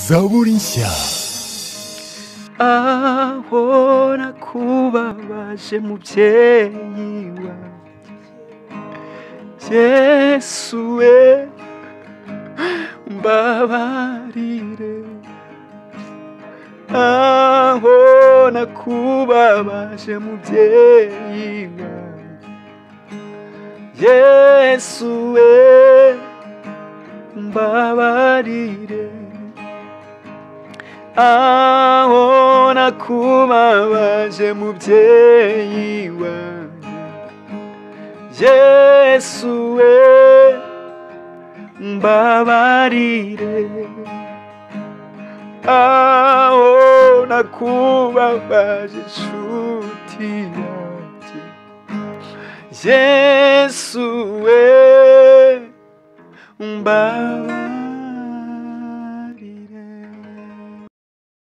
zaburishya ahora kubabaje mubyeyi wanjye yesu we mbabarire aho nakubabaje mubyeyi wanjye yesu we mbabarire aho nakubabaje mubyeyi wanjye yesu we mbabarire aho nakubabaje inshuti yanjye yesu we mbabarire